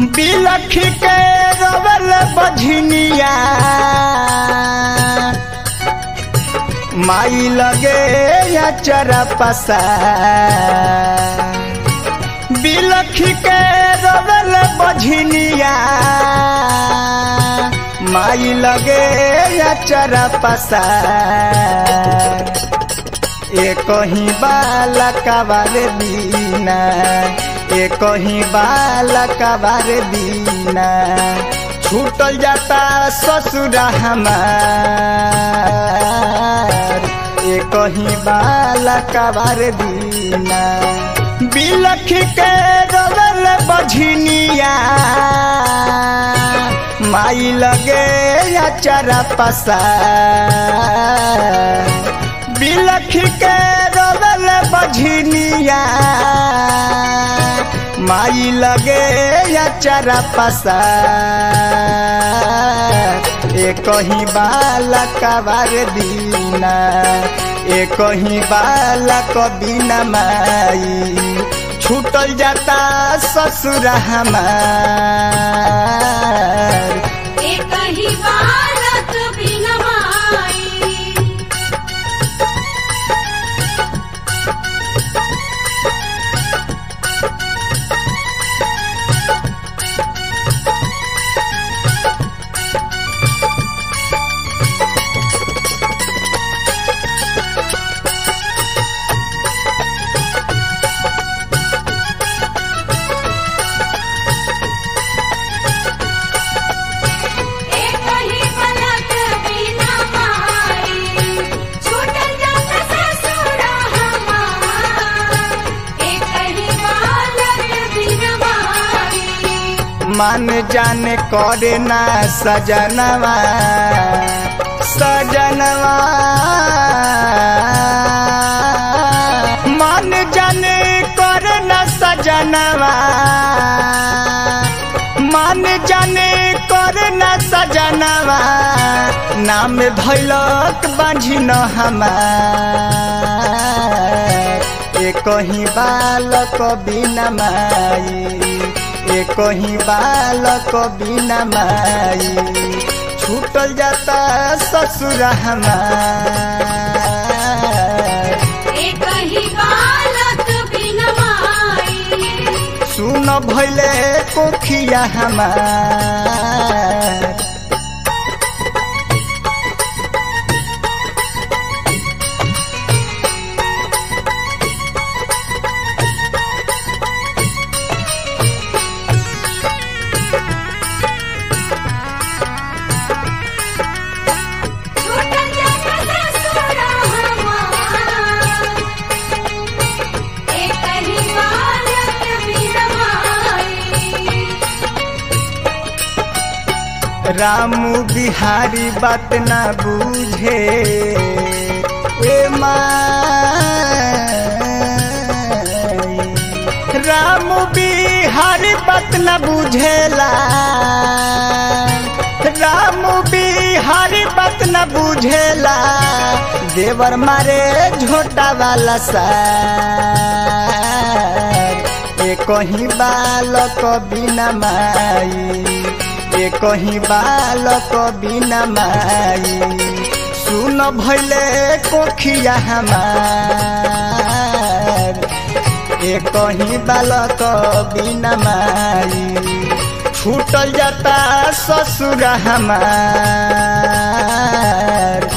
बिलख के रवल बझनिया माई लगे या चरा पसा बिलख के रवल बझनिया माई लगे या चरा पसा एक ही बालक बार दीना एक ही बालक बार दीना छूटल जाता ससुर हमार एक ही बालक बार दीना बिलख के रवल बझनिया माई लगे या चरा पसा बिलख के रवल बझनिया माई लगे या चरा पसा एक ही बालक बार दीना एक ही बालक बिना माई छूटल जाता ससुर हमार एक ही बालक बिन माई एक ही बालक बिन माई छूटल जात ससुर हमार एक ही बालक बिन माई मन जाने करे ना सजनवा सजनवा मन जाने करे ना सजनवा मन जाने करे ना सजनवा नाम धैलक बाझी न हमार एक ही बालक बिना माई एक ही बालक बिना माई छूटल जाता ससुर हमार एक ही बालक बिन माई सुन भैले कोखिया हमार छूटल जात ससुर हमार एक ही बालक बिन माई रामू बिहारी बात ना बूझे ए माई रामू बिहारी बात ना बुझेला रामू बिहारी बात न बुझेला देवर मारे झोटा वाला सार एक ही बालक बिना माई एक ही बालक बिना माई सुन भैले कोखिया हमार एक ही बालक बिना माई छूटल जाता ससुर हमार